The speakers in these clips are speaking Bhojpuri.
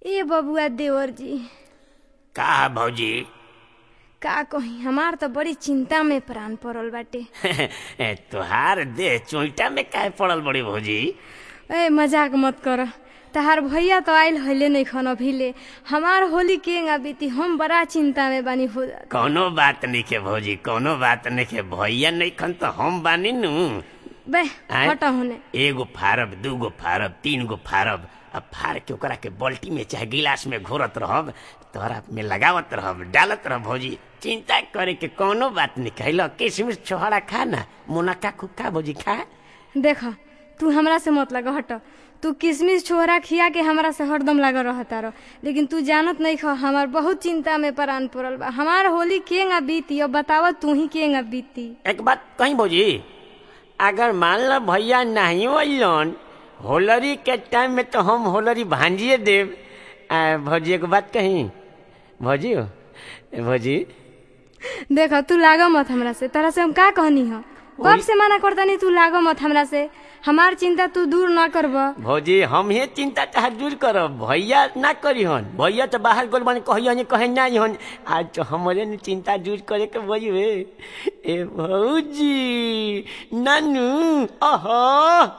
ए बबुआ देवर जी का भौजी का कही हमार तो बड़ी चिंता में प्राण पड़ल बाटे तुहार देह चोइटा में काहे पड़ल बड़ी भौजी ए मजाक मत कर तहार भैया तो आइल हले नहीं खन अभी ले हमार होली केंगा बीती हम बड़ा चिंता में बानी हो कौनो बात नहीं के भौजी कौनो बात नहीं के भैया नहीं खन तो हम बानी नु बे आय? हटा होने एगो फारब दूगो फारब तीन गो फारब अब फार के ओकरा के बाल्टी में चाहे गिलास में घोरत रहब तोहरा में लगावत रहब डालत रहब भौजी चिंता करे के कौनो बात नहीं कहलो किशमिश छोहरा खा ना मुनक्का खूब खा भौजी खा देख तू हमरा से मत लगा हट तू किशमिश छोहरा खिया के हमरा से हरदम लगा रहता रह लेकिन तू जानत नहीं ख हमार बहुत चिंता में प्राण पड़ल बा हमार होली केंगा बीती अब बतावा तू ही केंगा बीती एक बात कहीं भौजी अगर मान लो भैया नहीं अलन होलरी के टाइम में तो हम होलरी भांजिए देव आ, भौजी एक बात कहीं भौजी हो भौजी देख तू लागा मत हमरा से तरह से हम का कहनी ह कब से मना करता नहीं तू लागा मत हमरा से हमार चिंता तू दूर ना करब भौजी हम ही चिंता चाहे दूर करब भैया ना करी हन भैया तो बाहर गोल बन कही कहे ना हन आज तो हमारे ने चिंता दूर करे के भौजी वे ए भौजी नानू अहो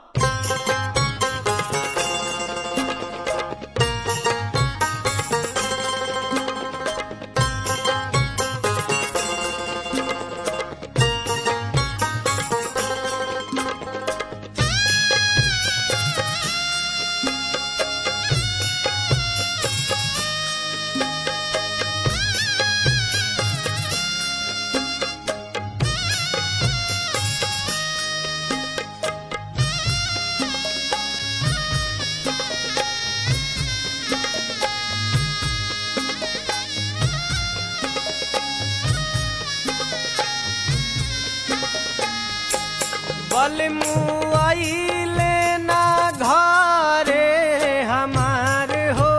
बलमुआइले ना घरे हमार हो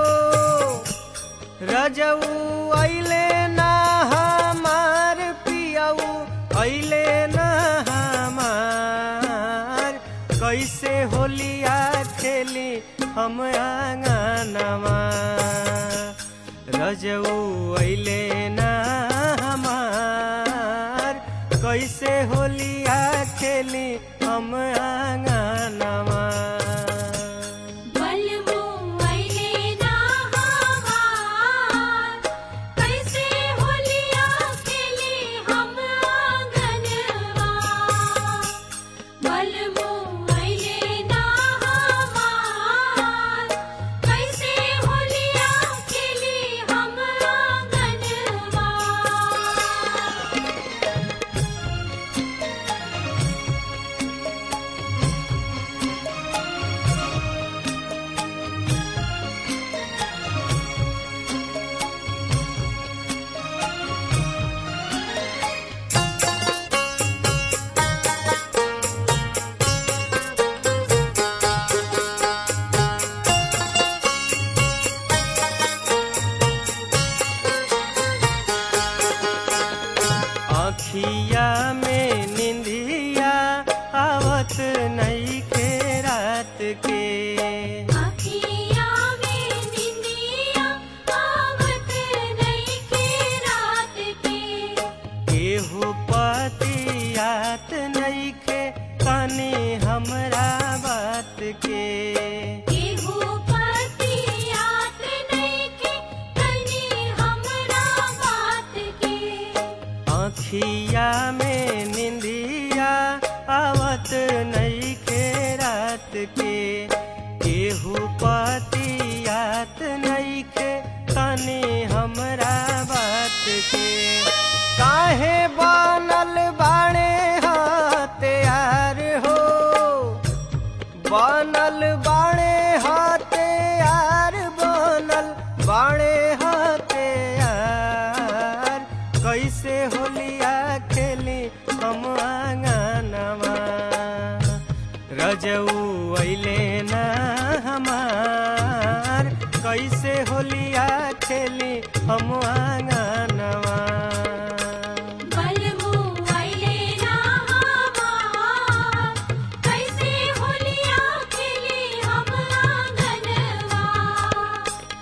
रजऊ अइले ना हमार पियऊ अइले ना हमार कैसे होलिया खेली हम आंगनवा रजऊ अइले ना हमार कैसे होलिया खेली हम आंगनवा बलमो अइले ना हमार कैसे होलिया खेले हम आंगनवा बलमो अइले ना हमार कैसे होलिया खेले हम आंगनवा आँखिया में निंदिया आवत नई के रात के अखिया में निंदिया आवत नहीं के रात के केहू पतियात नई के तनी हमरा बात के केहू पतियात नहीं के तनी हमरा बात के आँखिया में निंदिया आवत नई के रात के केहू पतियात नई के तनी हमरा बात के काहे बनल बाणे हत्यार हो बनल बाणे हत्यार बनल बाणे हत्यार कैसे होलिया खेली हम आंगनवा रजऊ अइले ना हमार कैसे होलिया खेली हम आंगनवा बलमो अइले ना हमार कैसे होलिया खेले हम आंगनवा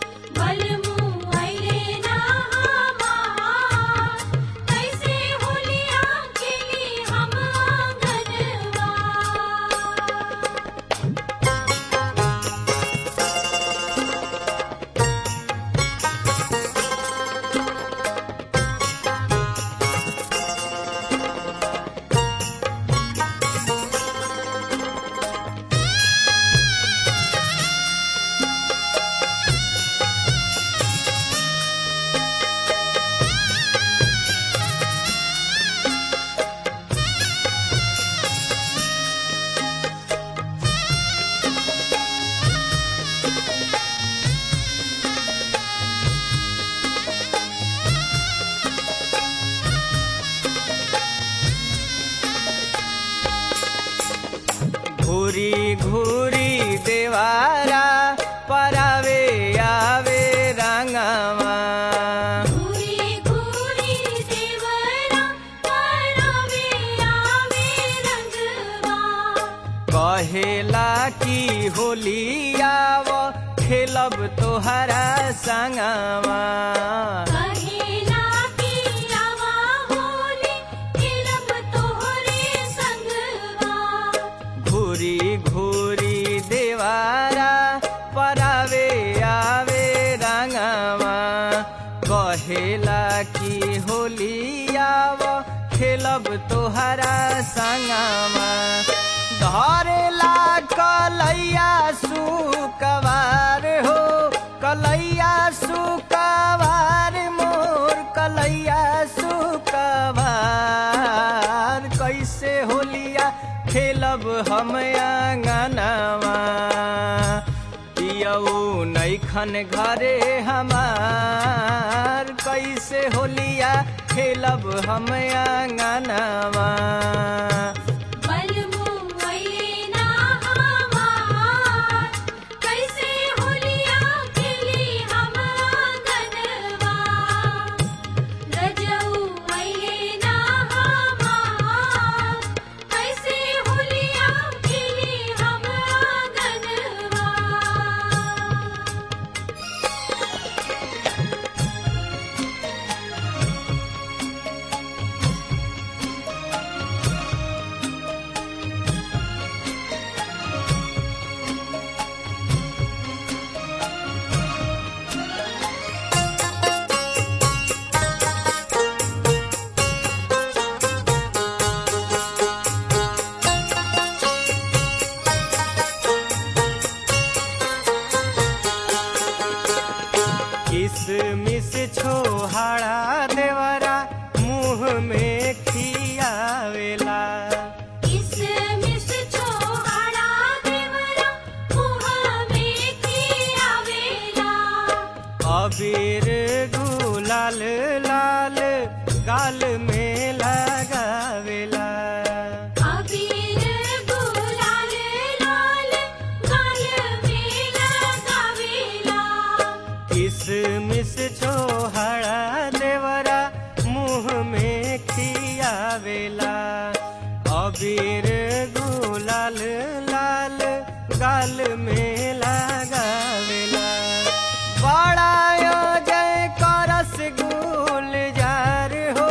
घूरी घूरी देवारा परावे आवे रंगवा घूरी घूरी देवरा परावे आवे रंगवा कहेला की होलियाव खेलब तोहरा संगवा कहेला की आवा होली खेलब तोहरे संगवा घूरी घूरी देवारा परावे आवे रंगवा कहेला की होलियाव खेलब तोहरा संगवा धरेला कलैया सुकवार हो कलैया सुकवार मोर कलैया सुकवार कैसे होलिया खेलब हम आंगनवा पियऊ नैखन घरे हमार कैसे होलिया खेलब हम आंगनवा बलमु अइले ना हमार कैसे होलिया खेली हम आंगनवा रजऊ अइले ना हमार कैसे होलिया खेली हम आंगनवा किसमिस छोहाड़ा देवरा मुंह में खियावेला किसमिस छोहाड़ा देवरा मुँह में खियावेला अबीर गुलाल लाल गाल में लगावेला अबीर गुलाल लाल गाल में लगावेला किसमिस छोहाड़ा देवरा मुंह में खियावेला अबीर गुलाल लाल गाल में लगावेला बड़ा जय करस गुलजार हो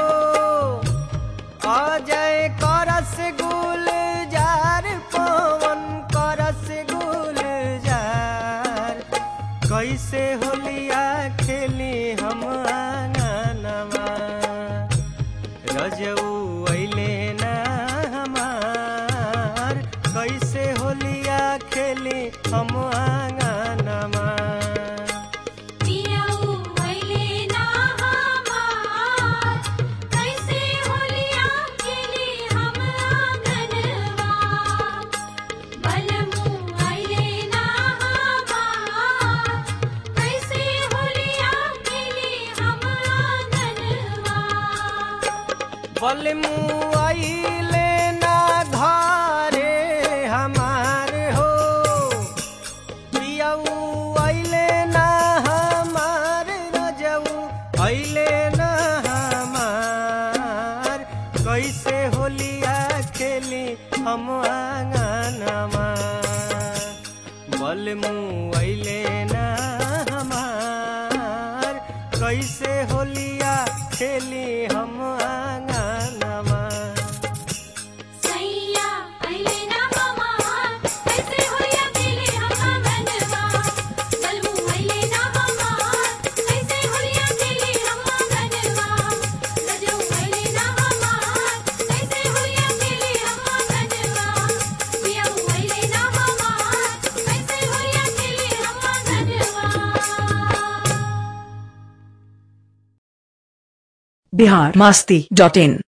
अजय करस गुलजार पवन करस गुलजार कैसे होलिया खेली हम आंगनवा रजऊ अइले ना हमार कैसे होलिया खेली हम आंगनवा पियाऊ अइले ना हमार कैसे होलिया खेली हम आंगनवा बलमु अइले ना हमार कैसे होलिया खेली हम आंगनवा बलमुआइले ना घरे हमार हो पियऊ अइले ना हमार रजऊ अइले ना हमार कैसे होलिया खेली हम आंगनवा बलमुआइले ना हमार कैसे होलिया खेली हम आंगनवा सैया अइले ना हमार कैसे होलिया खेली हम आंगनवा बलमु अइले ना हमार कैसे होलिया खेली हम आंगनवा रजऊ अइले ना हमार कैसे होलिया खेली हम आंगनवा पियाऊ अइले ना हमार कैसे होलिया खेली हम आंगनवा बिहार मस्ती डॉट इन